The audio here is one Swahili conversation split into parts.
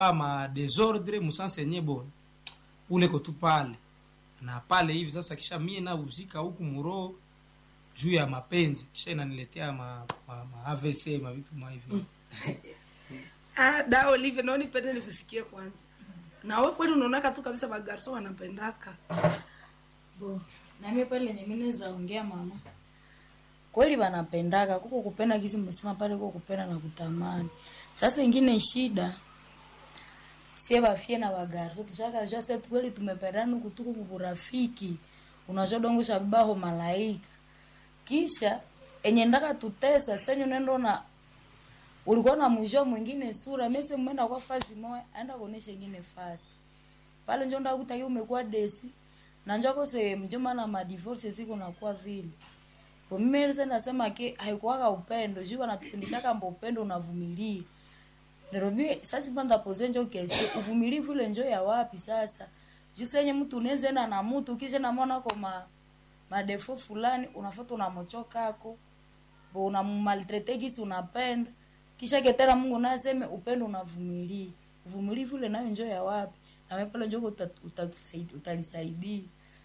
ma desordre musansenye bona ule kotu pale na pale hivi sasa, kisha mie na uzika huku muro juu ya mapenzi, kisha inaniletea ma, ma, ma AVC ma vitu ma hivi Ah, da Olive, naoni pende nikusikie kwanza. Na wewe kweli unaonaka tu kabisa magarso wanapendaka. bo nami pale lenye mimi naweza ongea mama kweli wanapendaka kuko kupenda kisi msema pale kuko kupenda na kutamani sasa ingine shida sie bafie na bagarso tushaka jua sasa kweli tumependana huku tuko kuburafiki unajua dongo sha baho malaika kisha enye ndaka tutesa senyo nendo na ulikuwa na mwisho mwingine sura mese mwenda kwa fazi moja aenda kuonesha ingine fasi pale njo ndakutaki umekuwa desi na njo kose mjomba na madivorce siku nakuwa vile kwa mimi nilisa nasema ke haikuwaka upendo juu wanatufundishaka mbo upendo unavumilia Nairobi sasa panda pose njo kesi uvumilivu ile njo ya wapi sasa juu senye mtu unaweza enda na mtu kisha namwona kwa ma madefo fulani unafuata unamochokako bo unamaltrete kisi unapenda kisha ketena Mungu naye aseme upendo unavumilia uvumilivu ile nayo njo ya wapi na wewe pale njo uta- utatusaidia utalisaidia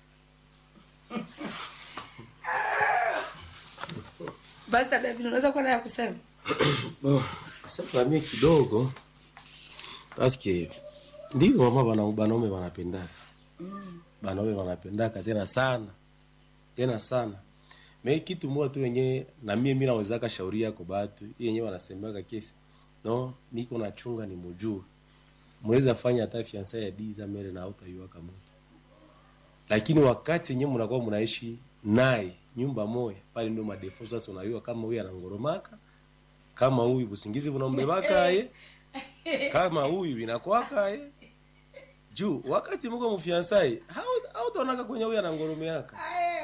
Basi dada David, unaweza kuwa naye kusema? Bon, sasa mimi kidogo paske ndio mama bana banaume wanapendaka banaume wanapendaka tena sana tena sana me kitu moja tu yenye na mie mi nawezaka shauri yako batu hii yenyewe wanasemaka kesi no niko nachunga ni mujue mweza fanya hata fiansa ya diza mere na hautaiwaka mtu lakini wakati yenyewe mnakuwa mnaishi naye nyumba moya pale ndio madefo sasa unayua kama huyu anangoromaka kama huyu busingizi bunambebaka ye kama huyu inakwaka ye juu wakati mko mfiansai hautaonaka kwenye huyu anangoromeaka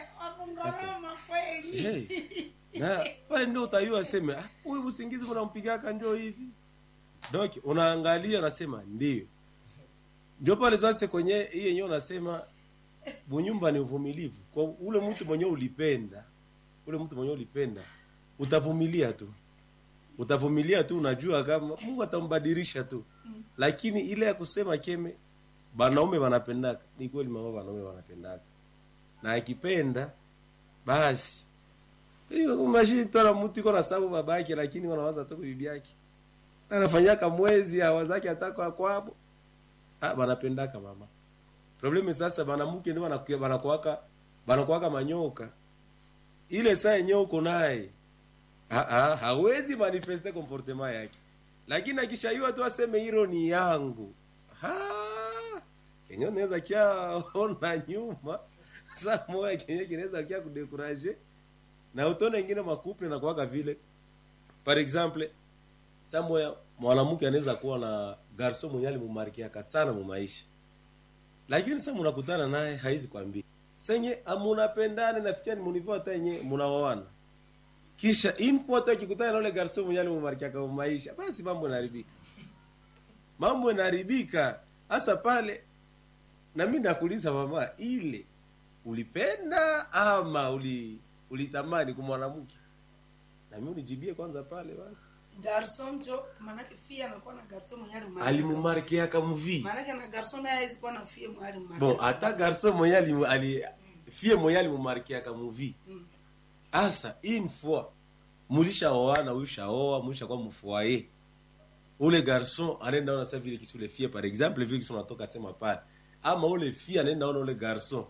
hey. na pale ndio utayua seme "Ah, huyu busingizi bunampigaka ndio hivi donc unaangalia unasema ndio ndio pale sasa kwenye hii yenyewe unasema bunyumba ni uvumilivu kwa ule mtu mwenyewe ulipenda ule mtu mwenyewe ulipenda utavumilia tu utavumilia tu unajua kama mungu atambadilisha tu lakini ile ya kusema keme banaume wanapendaka ni kweli mama banaume wanapendaka na akipenda basi hiyo mashitona mtu iko na sababu baba yake lakini wanawaza tu bibi yake anafanyaka mwezi hawazake ataka kwabo ah banapendaka mama problemu sasa banamuke ndio banakuwa banakuwaka banakuwaka manyoka ile saa yenyewe uko naye ha, ha, hawezi manifeste comportement yake lakini akishaiwa tu aseme hilo ni yangu ha, kenye unaweza kia ona nyuma saa moya kenye kinaweza kia kudekuraje na utone ingine makuple na kuwaka vile par exemple saa moya mwanamke anaweza kuwa na garso mwenye alimumarkiaka sana mumaisha lakini sasa mnakutana naye haizi kwambia senye amunapendane nafikia ni munivo hata yenye munaoana kisha info hata akikutana na ule garso mwenye alimumarkiaka mumaisha basi mambo yanaharibika mambo yanaharibika hasa pale na mimi nakuuliza mama ile ulipenda ama uli ulitamani kumwanamke na mimi unijibie kwanza pale basi Garson jo manake fia anakuwa na garson mwenye alimarika. alimumarkiaka muvi Manake na garson naye hawezi kuwa na fia mwenye alimarika. bon hata garso mwenye alimu- ali fie mwenye alimumarkiaka muvi asa une fois mulishaoana ulishaoa mulishakuwa mfoye ule garson anaenda ona sa vile kisi ule fie par exemple vile kisi unatoka sema pale ama ule fie anaenda ona ule garson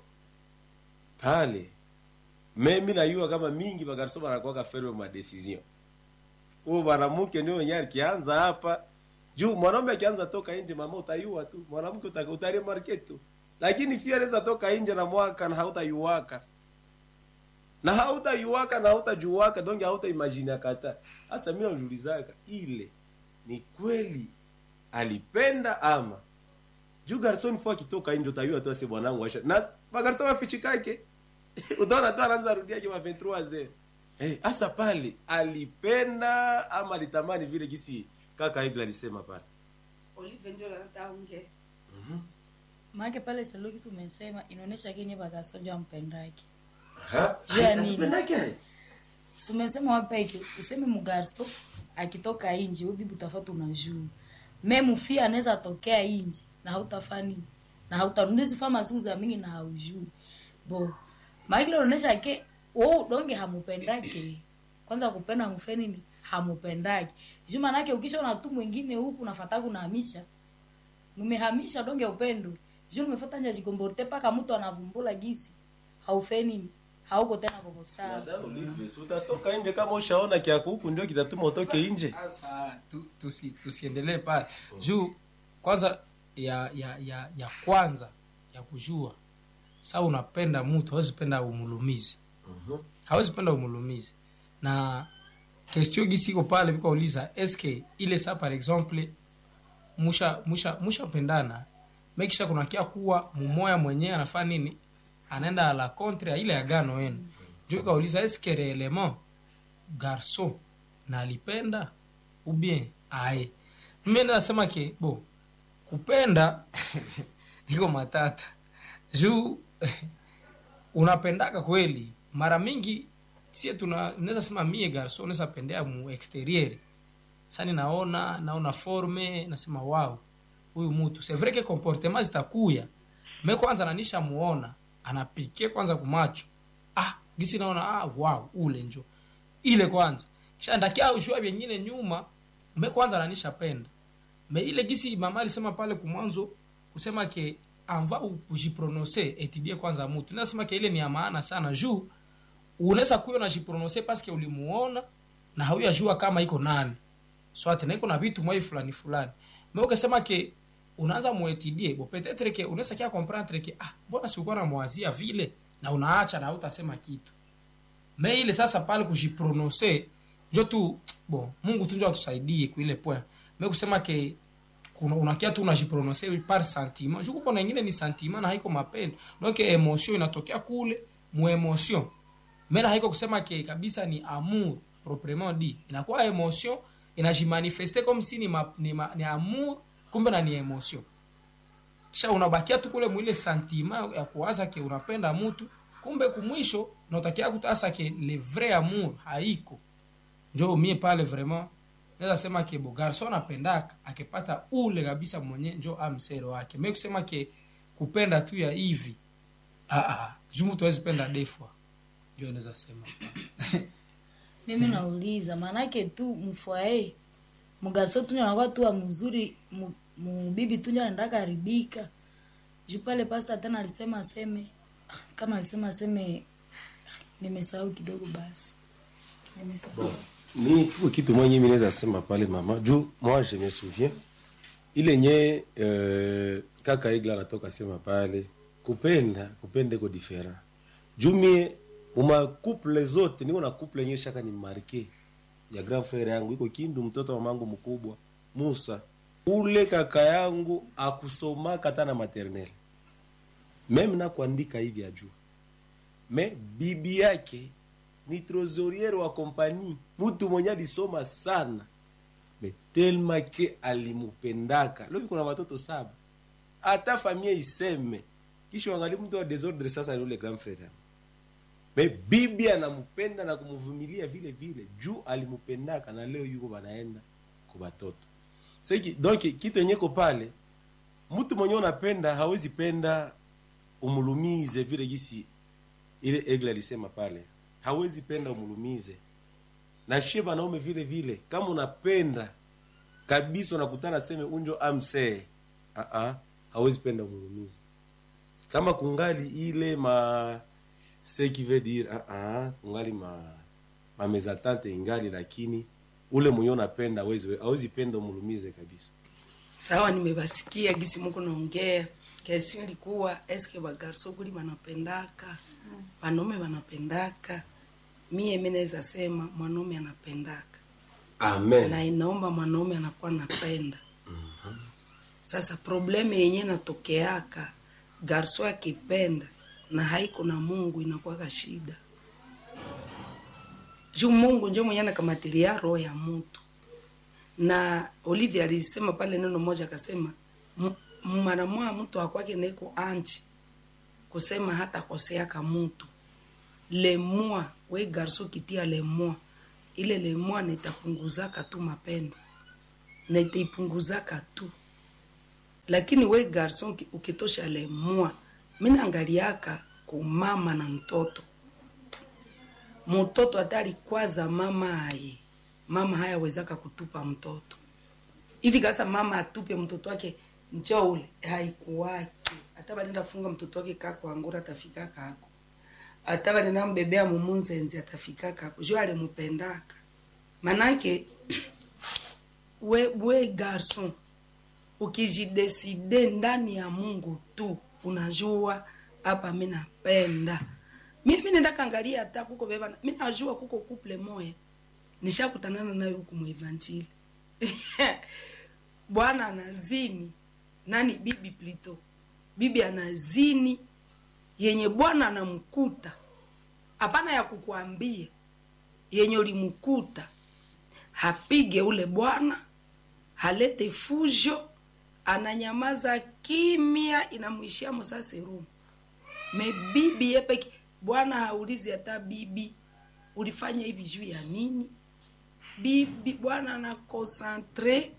pale memi nayua kama mingi bagarso banakuwaka ferme ma decision huo mwanamke ndio wenyewe akianza hapa juu mwanaume akianza toka nje mama utayua tu mwanamke uta- utaremarke tu lakini fia anaweza toka nje na mwaka na hautayuwaka na hautayuwaka na hautajuwaka donc hautaimagine kata hasa mimi najiulizaka ile ni kweli alipenda ama juu garson fo akitoka nje utayua tu ase bwanangu asha na magarson wafichikake utaona tu anaanza rudiaje ma 23 zero eh hasa pale alipenda ama alitamani vile kisi kaka Igla alisema pale Olive njo anataka ongea. maake pale salokisi umesema inaonyesha kenye bakasonja mpendake ha Juu ya nini? Alipendake? sumesema wapeke useme mugarso akitoka inji we bibi utafata unajua me mufia anaweza tokea inji na hautafaa nini na hautarundizi fama siku za mingi na haujui bo maikile unaonyesha ke wo donge hamupendake kwanza kupenda mufe nini hamupendake juu manake ukishaona tu mwingine huku nafata kunahamisha numehamisha donge upendo juu numefata nja jikomborte paka mtu anavumbula gisi haufe nini hauko tena koko sawa Dada Olive, si utatoka nje kama ushaona kyako huku ndio kitatuma utoke nje sasa tu, tusi, tusiendelee pale juu kwanza ya ya ya ya kwanza ya kujua saa unapenda mtu hawezi penda umulumizi hawezi penda umulumizi na question gisiko pale vikauliza eske ile saa par exemple musha musha mushapendana mekisha kunakia kuwa mumoya mwenyewe anafaa nini anaenda a la contre ya ile agano yenu njo ikauliza eske reellement garçon na alipenda ou bien aye mimi nasema ke bo kupenda iko matata juu unapendaka kweli mara mingi sie tuna naweza sema mie garso naweza pendea mu exterieur sani naona naona forme nasema wow huyu mtu c'est vrai que comportement zitakuya me kwanza nanisha muona anapike kwanza kumacho ah gisi naona ah wow ule njo ile kwanza kisha ndakia ushua vyengine nyuma me kwanza nanisha penda me ile gisi mama alisema pale kumwanzo kusema ke anva kujiprononse etidie kwanza mutu nasema ke ile ni ya maana sana juu unaweza kuyo na jiprononse paske ulimuona na hauyajua kama iko nani swate na iko na vitu mwai fulani fulani me ukasema ke unaanza muetidie bo petetre ke unaweza kia comprendre ke ah mbona sikuwa na mwazia vile na unaacha na hautasema kitu me ile sasa pale kujiprononse njo tu bon mungu tu njo atusaidie kuile point me kusema ke kuna unakia tu unajiprononse par sentiment juku kuna ingine ni sentiment na haiko mapendo donc emotion inatokea kule mu emotion mena haiko kusema ke kabisa ni amour proprement dit inakuwa emotion inajimanifeste comme si ni, ma, ni, ma, ni amour kumbe na ni emotion kisha unabakia tu kule mwile sentiment ya kuwaza ke unapenda mtu kumbe kumwisho nautakia kutasa ke le vrai amour haiko njo mie pale vraiment naweza sema ke bo garson anapendaka akipata ule kabisa mwenye njo amsero wake me kusema ke kupenda tu ya hivi ah, ah, juu mtu awezi penda defwa njo naweza sema mimi nauliza maanake tu mfwae mgaso tunja anakuwa tu wa mzuri mu- mubibi tunja anaendaka haribika juu pale pasta tena alisema aseme kama alisema aseme nimesahau kidogo basi nimesahau ni tuko kitu mwenye mimi naweza sema pale mama juu moi je me souviens ile nye euh, kaka igla anatoka sema pale kupenda kupenda iko different juu mie muma couple zote niko na couple yenye shaka ni marke ya grand frère yangu iko kindu mtoto wa mamangu mkubwa Musa ule kaka yangu akusomaka hata na maternelle meme na kuandika hivi ajua me bibi yake ni trosoriere wa kompani mtu mwenye alisoma sana me telma ke alimupendaka lovi kuna watoto saba hata familia iseme kisha wangali mtu wa desordre sasa ni ule grand frère yangu. me bibi anampenda na kumvumilia vile vile juu alimupendaka na leo yuko banaenda kwa batoto seki donc kitu yenye ko pale mtu mwenye unapenda hawezi penda umulumize vile gisi ile egle alisema pale hawezi penda umulumize na shie banaume vile vile kama unapenda kabisa unakutana seme unjo amsee uh-uh, hawezi penda umulumize kama kungali ile ma ce qui veut dire uh-uh, kungali ma ma mezatante ingali lakini ule mwenye unapenda hawezi hawezi penda umulumize kabisa sawa nimebasikia gisi muko naongea kesi ilikuwa eske bagarso kuli banapendaka wanaume wanapendaka mie mi naweza sema mwanaume anapendaka amen na inaomba mwanaume anakuwa napenda sasa probleme yenye natokeaka garso akipenda na haiko na mungu inakuwaka shida juu mungu njo mwenye anakamatilia roho ya mutu na olivia alisema pale neno moja akasema "M- mara moya mtu akwake naiko anchi kusema hata koseaka mutu lemua we garso kitia lemua ile lemua nitapunguzaka tu mapendo na itaipunguzaka tu lakini we garson uki- ukitosha lemua minaangaliaka kumama na mtoto mtoto atari kwaza mama aye mama haya wezaka kutupa mtoto hivi kasa mama atupe mtoto wake njo ule haikuwaki hata banenda funga mtoto wake kako angura atafika kako hata banenda mbebea mumunzenzi atafika kako jo alimupendaka manake we, we garson ukijideside ndani ya mungu tu unajua hapa mi napenda mi mi nenda kangalia hata kuko beba mi najua kuko couple moya nishakutanana nayo huku muevanjili bwana anazini nani bibi plito bibi anazini yenye bwana anamkuta hapana ya kukuambia yenye ulimkuta hapige ule bwana halete fujo ananyamaza kimya inamwishia musaserumu me bibi yepeke bwana haulizi hata bibi ulifanya hivi juu ya nini bibi bwana anakonsantre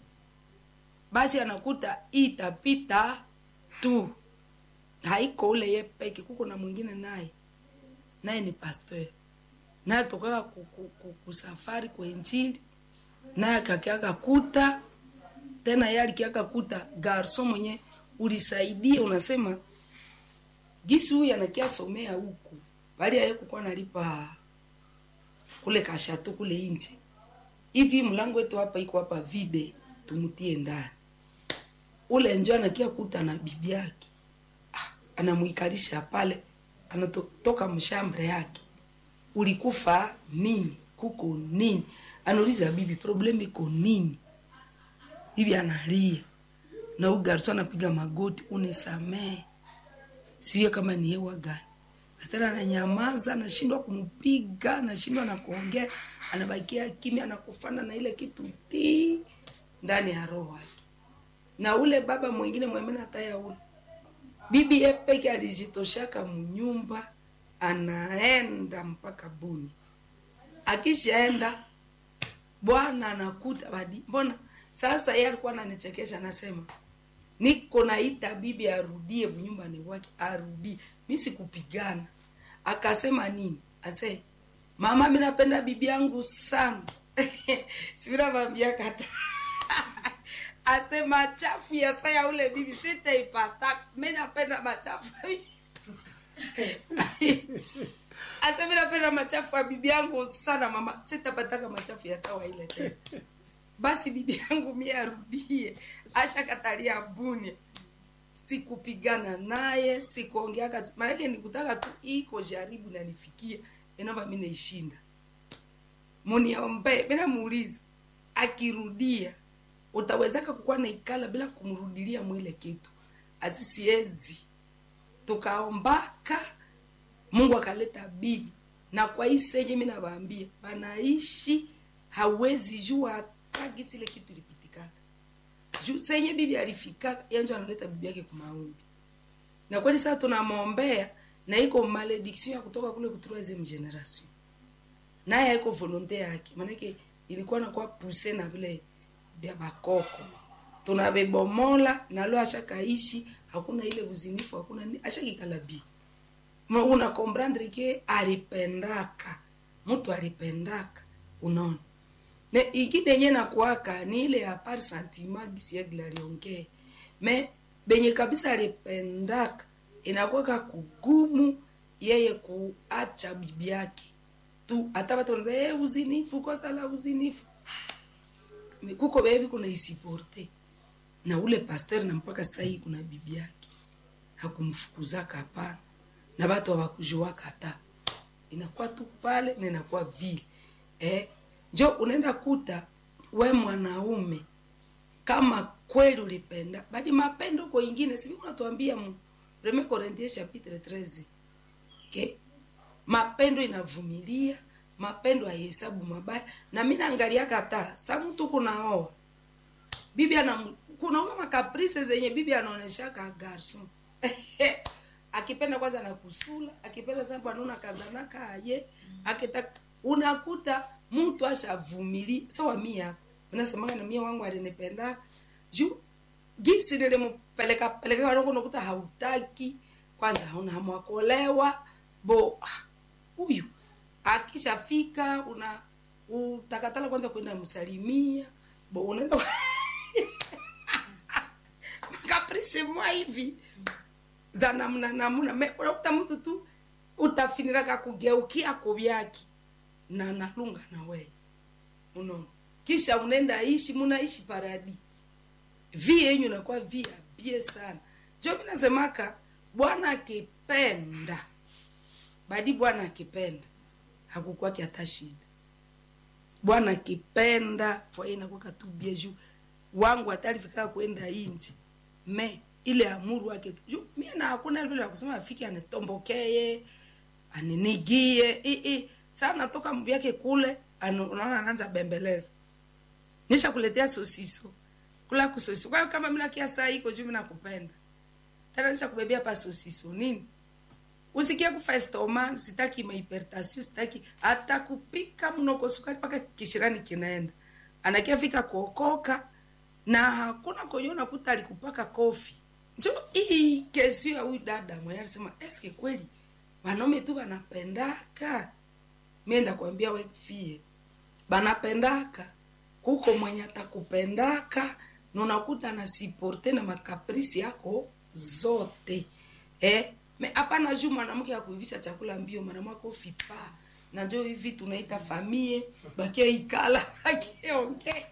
basi anakuta itapita tu haiko ule ye peke kuko na mwingine naye naye ni pasteur naye atokaka ku- ku- ku- kusafari kwa injili naye akakiaka kuta tena ye alikiaka kuta garso mwenye ulisaidia unasema gisi huyu anakia somea huku bali aye kukuwa nalipa kule kashato kule inje hivi mlango wetu hapa iko hapa vide tumutie ndani ule njo anakia kuta na bibi yake ah, anamwikalisha pale anatoka mshambre yake ulikufa nini kuko nini anauliza bibi problem iko nini bibi analia na huyu garso anapiga magoti unisamee siwie kama ni hewa gani tena ananyamaza anashindwa kumpiga anashindwa na kuongea anabakia kimya anakufana na ile kitu ti ndani ya roho yake na ule baba mwingine mwemene hataya ule bibi ye peke alijitoshaka mnyumba anaenda mpaka buni akishaenda bwana anakuta badi mbona sasa yeye alikuwa ananichekesha anasema niko naita bibi arudie nyumbani wake arudie mi sikupigana akasema nini ase mama mi napenda bibi yangu sana sivinavambia kata ase machafu ya saya ule bibi sitaipata mi napenda machafu ase mi napenda machafu ya bibi yangu sana mama sitapataka machafu ya sawa ile tena basi bibi yangu mie arudie ashakatalia buni sikupigana naye sikuongeaka maanake nikutaka tu iko jaribu nanifikia inava mi naishinda muniombe minamuuliza akirudia utawezaka kukuwa naikala bila kumrudilia mwile kitu asisiezi tukaombaka mungu akaleta bibi na kwa hii senye mi nawaambia banaishi hawezi jua hata gisi ile kitu ilipitikaka juu senye bibi alifikaka yanjo analeta bibi yake kumaombi na kweli sasa tunamwombea na iko malediction ya kutoka kule ku troisieme generation naye haiko volonte yake maanake ilikuwa nakuwa puse na vile vya bakoko tunabebomola nalo ashakaishi hakuna ile uzinifu hakuna ni ashakikala bi Ma una comprendre ke alipendaka mtu alipendaka unaona me ingine yenye nakuaka ni ile ya par sentiment gisiegla aliongee me benye kabisa alipendaka inakuwaka kugumu yeye kuacha bibi yake tu hata watu wanaza hey, uzinifu kosa la uzinifu kuko bebi kuna isiporte na ule pasteur na mpaka sasa hii kuna bibi yake hakumfukuzaka hapana na watu hawakujuaka hata inakuwa tu pale na inakuwa vile eh, njo unaenda kuta we mwanaume kama kweli ulipenda badi mapendo kwa ingine sivi unatuambia mu Premier Corinthiens chapitre 13 okay? mapendo inavumilia mapendo haihesabu mabaya na mi naangalia kata sa mtu kunaoa bibi ana kunaoa makaprice zenye bibi anaoneshaka garson akipenda kwanza na kusula akipenda sababu anaona kazanaka aye akitaka unakuta mtu ashavumili sawa mia minasemaga na mie wangu alinipenda juu gisi nilimpeleka peleka wangu nakuta hautaki kwanza hauna hamu ya kuolewa bo ah, huyu akishafika una utakatala kwanza kwenda msalimia bo unaenda kaprisi mwa hivi za namna namna Me- unakuta mtu tu utafiniraka kugeukia kuvyaki na nalunga na wewe unaona kisha unaenda ishi munaishi paradi vi yenyu nakuwa vi abie sana jo mi nasemaka bwana akipenda badi bwana akipenda hakukwaki hata shida bwana akipenda fwaye inakwaka tu bie juu wangu atalifika kwenda inji me ile amuru wake tu juu mie na hakuna vile ya kusema afike anitombokee aninigie i i saa natoka mbu yake kule anu- unaona anaanza bembeleza nisha kuletea sosiso kula kusosiso kwa hiyo kama mina kia saa iko juu mina kupenda tena nisha kubebea pa sosiso nini usikie kufa estoma sitaki mahipertasio sitaki hata kupika mnoko sukari mpaka kishirani kinaenda anakia fika kuokoka na hakuna kwenye nakuta alikupaka kofi njo hii kesi ya huyu dada mwenye alisema eske kweli wanaume tu wanapendaka mienda kuambia wefie banapendaka kuko mwenye atakupendaka na unakuta na siporte na makaprisi yako zote eh? me hapana juu mwanamke akuivisha chakula mbio mwanamwako fipa na njo hivi tunaita famie bakia ikala akiongea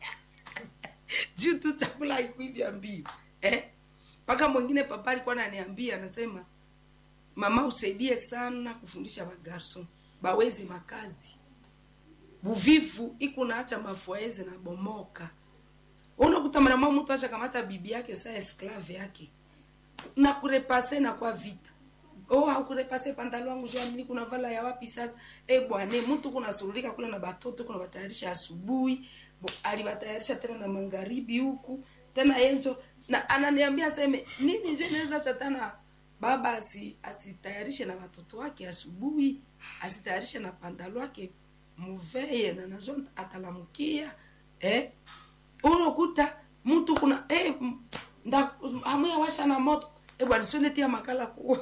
juu tu chakula haikuivya mbio eh? mpaka mwingine papa alikuwa ananiambia anasema mama usaidie sana kufundisha bagarson baweze makazi buvivu ikunaacha mafuaeze na bomoka unakuta mwanamwa mtu asha kamata bibi yake saa esklave yake na kurepase na kwa vita oh hakurepase pantalo wangu jua nili kuna vala ya wapi sasa eh bwane mtu kuna surulika kule na batoto kuna batayarisha asubuhi bo alibatayarisha tena na magharibi huku tena yenjo na ananiambia aseme nini njo inaweza chatana baba asi asitayarishe na watoto wake asubuhi asitayarishe na pantalo wake muveye na nazo atalamukia eh unakuta mtu kuna eh m- nda amuya washa na moto eh bwana sio netia makala ku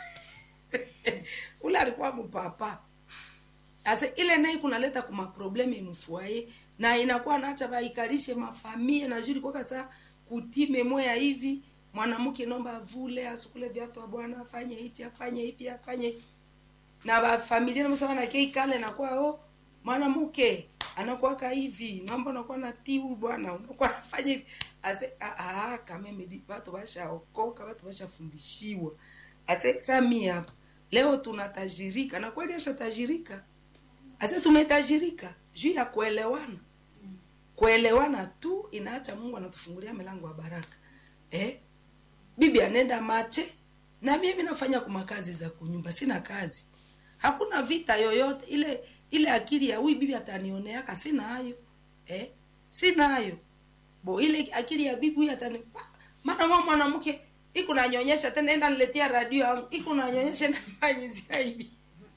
ule alikuwa mpapa asa ile naye kunaleta kuma probleme mfuaye na inakuwa naacha baikalishe mafamie na juri kwa saa kutime moya hivi mwanamke nomba avule asukule viatu wa bwana afanye hichi afanye hivi afanye hivi na bafamilia namsema na kei kale nakuwa o mwanamke anakuwaka hivi naomba unakuwa na tiu bwana unakuwa nafanya hivi ase ah, ah, kameme di- watu washaokoka watu washafundishiwa ase sami hapa leo tunatajirika na kweli ashatajirika ase tumetajirika juu ya kuelewana kuelewana tu inaacha mungu anatufungulia milango ya baraka eh? bibi anaenda mache na mimi nafanya kuma kazi za kunyumba sina kazi hakuna vita yoyote ile ile akili ya huyu bibi atanioneaka sina hayo eh? sina hayo bo ile akili ya bibi huyu atani mara mwa mwanamke iko nanyonyesha tena enda niletea radio yangu iko nanyonyesha na manyizia hivi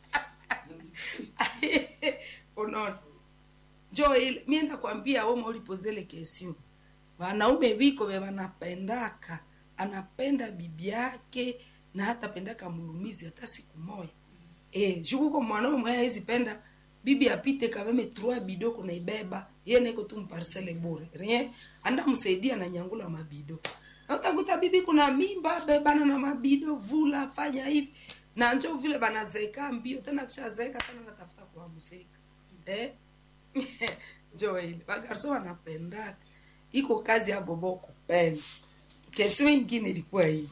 unaona jo ile mimi ndakwambia wewe ulipozele kesio wanaume biko be wanapendaka anapenda bibi yake na hata pendaka mulumizi hata siku moja eh jukuko mwanaume mwenye hawezi penda bibi apite kameme trois bido kuna ibeba yeye niko tu mparcele bure rien anda msaidia na nyangula mabido na utakuta bibi kuna mimba bebana na mabido vula fanya hivi na njo vile banazeka mbio tena kishazeeka tena natafuta kuamseka eh njo ile bagarso wanapendaka iko kazi ya bobo kupenda kesio ingine ilikuwa hivi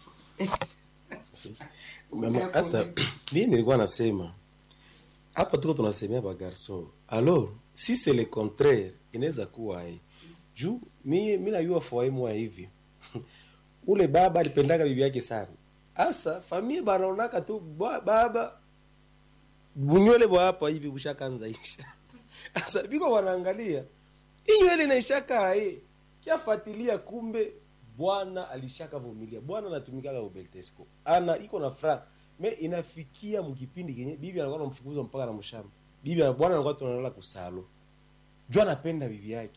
Mama, Asa, mimi nilikuwa nasema hapa tuko tunasemea ba garçon. Alors, si c'est le contraire, inaweza kuwa eh. Juu mi mi najua foyer mwa hivi. Ule baba alipendaga bibi yake sana. Asa familia banaonaka tu ba- baba bunywele bwa hapa hivi bushakanza isha. Asa biko wanaangalia. Inywele inaishaka eh. Kiafuatilia kumbe bwana alishaka vumilia bwana anatumikaga ubeltesco ana iko na fra me inafikia mkipindi kenye bibi anakuwa namfukuza mpaka na mshamba bibi ana- bwana anakuwa tunalala kusalo juu anapenda bibi yake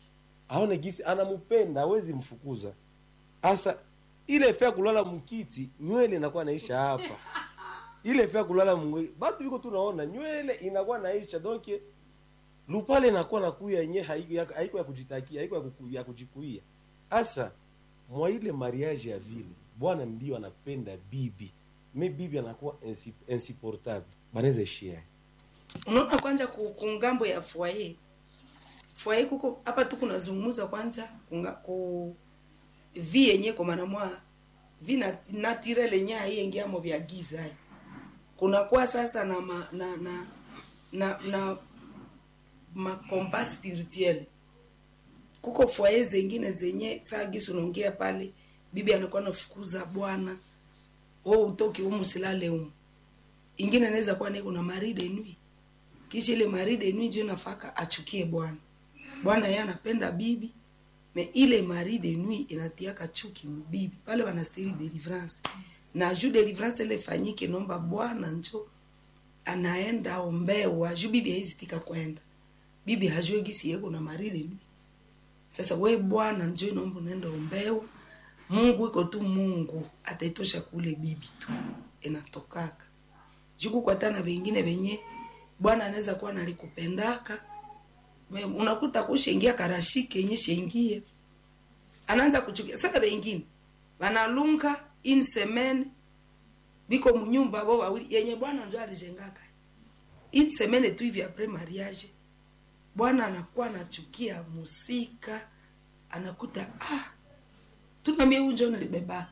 aone gisi anampenda hawezi mfukuza hasa ile fea kulala mkiti nywele inakuwa naisha hapa ile fea kulala mwe batu viko tunaona nywele inakuwa naisha donc lupale inakuwa nakuya yenye haiko ya, haiko ya kujitakia haiko ya, kuku, ya kujikuia hasa mwa ile mariage ya vile bwana ndio anapenda bibi me bibi anakuwa insi- insupportable banaweza share unaona kwanja ku, ku ngambo ya foyer foyer kuko hapa tu kunazungumza kwanja kunga, ku vi yenye kwa maana mwa vi na naturel yenye aiengiamo vya giza hai. kunakuwa sasa na ma, na na na, na makomba spirituel kuko foyer zengine zenye saa gisi unaongea pale bibi anakuwa nafukuza bwana wewe utoki humu silale humu ingine inaweza kuwa niko na maride nui kisha ile maride nui ndio nafaka achukie bwana bwana yeye anapenda bibi me ile maride nui inatiaka chuki mbibi pale wanastiri deliverance na juu deliverance ile fanyike nomba bwana njo anaenda ombewa juu bibi haizitika kwenda bibi hajue gisi yeko na maride nui sasa we bwana njo naomba unaenda ombewa mungu iko tu mungu ataitosha kule bibi tu inatokaka juku kwatana vengine venye bwana anaweza kuwa nalikupendaka Me- unakuta kushengia karashike yenye shengie anaanza kuchukia sasa vengine vanalunga in semaine biko munyumba bo wawili yenye bwana njo alijengaka in semaine tu hivi apres mariage bwana anakuwa anachukia musika anakuta ah tuna mie unjo nilibebaka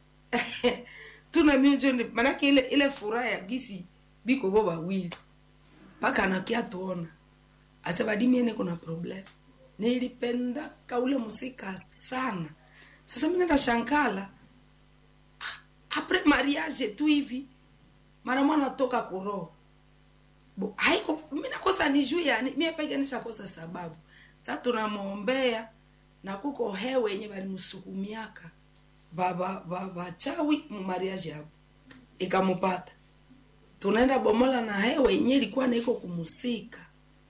tuna mie unjo nili- manake ile ile furaha ya gisi biko bo wawili mpaka anakia tuona asebadimiene kuna problem nilipendaka ule musika sana sasa mi nenda shankala ah, apres mariage tu hivi mara mwana toka kuroho Bo, haiko mi nakosa ni juu yani mie peke nishakosa sababu sa tunamwombea na kuko hewe yenye balimsukumiaka baba baba chawi mumariaji hapo ikamupata tunaenda bomola na hewe yenye ilikuwa naiko kumusika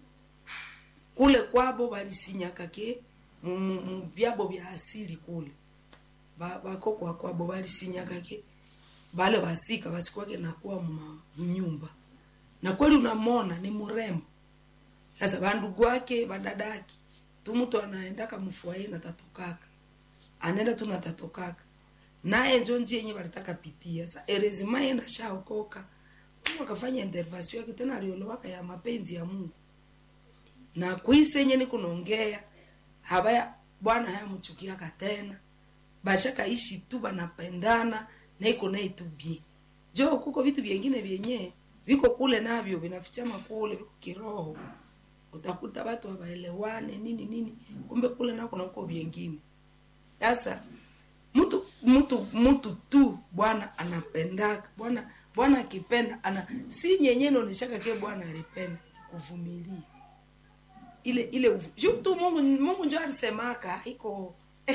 kule kwabo balisinyaka ke mu- mu mu byabo bya asili kule Ba- bakokwa kwabo balisinyaka ke bale basika basikwake nakuwa mma mnyumba na kweli unamona ni mrembo sasa bandugu wake badadaki tu mtu anaendaka mfuaye na tatokaka anaenda tu na tatokaka naye njo njia yenye balitaka pitia sa erezima yenda shaokoka mungu akafanya intervention yake tena aliolowaka ya mapenzi ya mungu na kwise yenye nikunaongea habaya bwana hayamchukiaka tena bashakaishi tu banapendana na iko naye tu bie jo kuko vitu vyengine vyenye viko kule navyo vinafichama kule viko kiroho utakuta watu hawaelewane nini nini kumbe kule nako na uko vyengine sasa mtu mtu mtu tu bwana anapendaka bwana bwana akipenda ana si nyenye naoneshaka ke bwana alipenda kuvumilia ile ile uvu- juu tu mungu mungu njo alisemaka haiko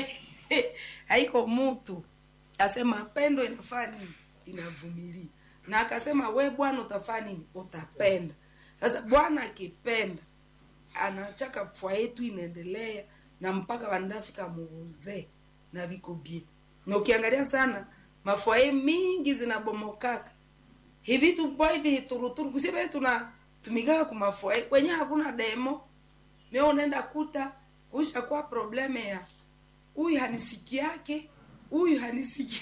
haiko mtu asema pendo inafaa nini inavumilia na akasema we bwana utafaa nini utapenda sasa bwana akipenda anachaka fwa yetu inaendelea na mpaka vandafika muuzee na viko bie na ukiangalia sana mafwaye mingi zinabomokaka hivi tupo hivi hituruturu kusibe tuna tumikaka kumafwaye kwenye hakuna demo me unaenda kuta kuisha kuwa probleme ya huyu hanisiki yake huyu hanisiki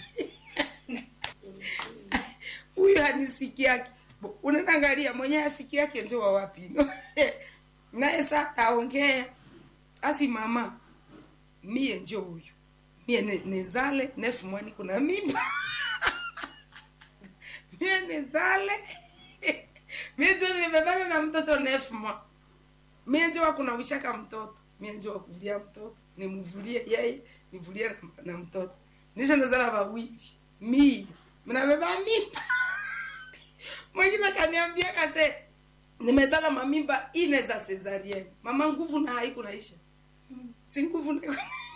huyu hanisiki yake Bo- unaenda angalia mwenye asiki yake njo wa wapi no? naye sa taongea asi mama mie njo huyu mie ne- nezale nefu mwani kuna mimba mie nezale mie njo nimebana na mtoto nefu mwa mie njo wakunawishaka mtoto mie njo wakuvulia mtoto nimuvulie yeye nivulie na, na mtoto nisha nazala wawili mie mnabeba mimba mwingine akaniambia kase nimezala mamimba ine za cesarienne mama nguvu na haiku naisha si nguvu na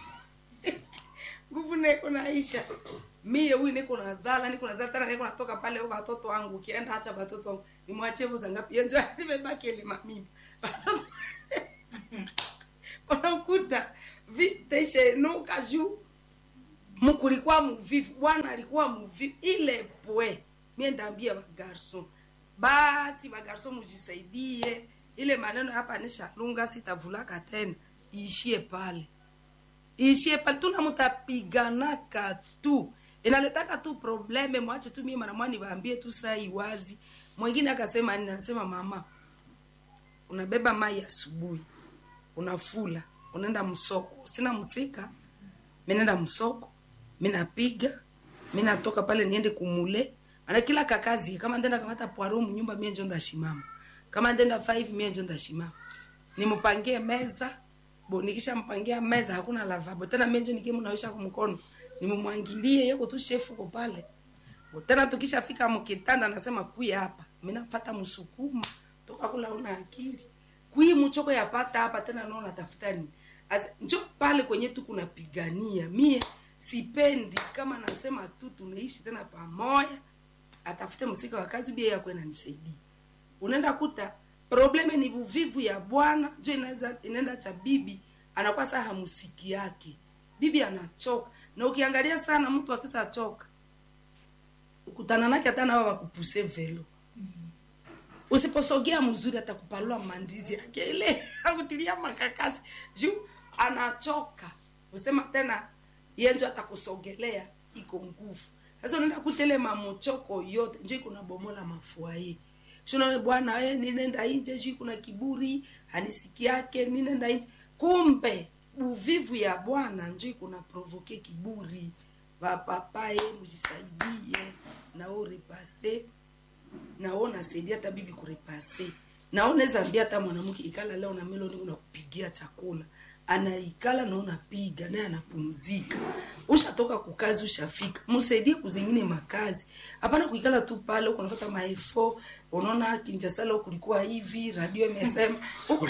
nguvu niko naisha mie huyu niko nazala niko nazala tena niko natoka pale au watoto wangu ukienda acha watoto wangu nimwachie voza ngapi yenjo nimebaki ile mamimba Watoto- unakuta viteshenuka juu mkulikuwa muvivu bwana alikuwa muvivu ile pwe mie ndaambia bagarso basi bagarso mujisaidie ile maneno hapa nishalunga sitavulaka tena iishie pale iishie pale tuna mutapiganaka tu inaletaka tu probleme mwache tu mie mara mwani waambie tu saa iwazi mwingine akasema nini anasema mama unabeba mai asubuhi unafula unaenda msoko sina msika mi naenda msoko mi napiga mi natoka pale niende kumule ana kila kakazi kama ndenda kamata poaro mnyumba mie njo ndashimama kama ndenda 5 mie njo ndashimama nimpangie meza bo nikisha mpangia meza hakuna lavabo tena mie njo nikie mnawisha kumkono nimumwangilie yoko tu shefu ko pale Bo tena tukishafika mkitanda nasema kuya hapa mi nafata msukuma toka kula una akili kui mchoko yapata hapa tena naona tafuta nini As, njo pale kwenye tu kunapigania mie sipendi kama nasema tu tunaishi tena pamoja atafute msika wa kazi bia yako inanisaidia unaenda kuta probleme ni uvivu ya bwana jo inaweza inaenda cha bibi anakuwa saa hamusiki yake bibi anachoka na ukiangalia sana mtu akisa choka ukutana nake hata nawa wakupuse velo usiposogea mzuri atakupalua mandizi yake ile akutilia makakasi juu anachoka usema tena yenjo atakusogelea iko nguvu sasa unaenda kutele mamochoko yote njo iko na bomola mafuaye shuna bwana we ninenda inje juu kuna kiburi hanisiki yake ninenda inje kumbe uvivu ya bwana njo iko na provoke kiburi vapapaye mujisaidie nao repase nao nasaidia hata bibi kurepase nao naweza ambia hata mwanamke ikala leo na meloni unakupigia chakula anaikala na unapiga naye anapumzika ushatoka kukazi ushafika msaidie kuzingine makazi hapana kuikala tu pale huko unafuata maefo unaona kinjasala kulikuwa hivi radio imesema huko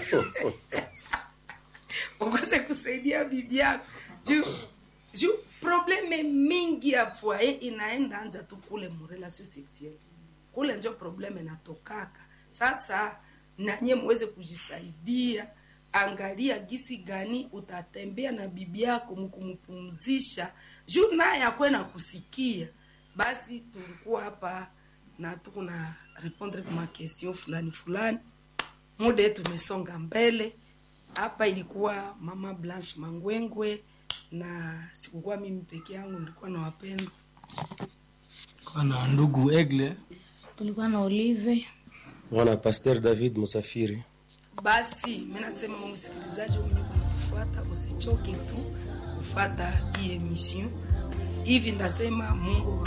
ukose kusaidia bibi yako juu juu probleme mingi ya foyer inaenda anja tu kule murelation sexuelle kule njo probleme natokaka sasa nanye muweze kujisaidia angalia gisi gani utatembea na bibi yako mkumpumzisha juu naye akwe na kusikia basi tulikuwa hapa na tukuna répondre kuma question fulani fulani muda yetu umesonga mbele hapa ilikuwa mama blanche mangwengwe na sikukuwa mimi peke yangu nilikuwa na wapendwa kwa na ndugu egle tulikuwa na olive mwana pasteur david musafiri basi mi nasema msikilizaji mwenye kunatufuata usichoke tu kufata hii emission hivi ndasema mungu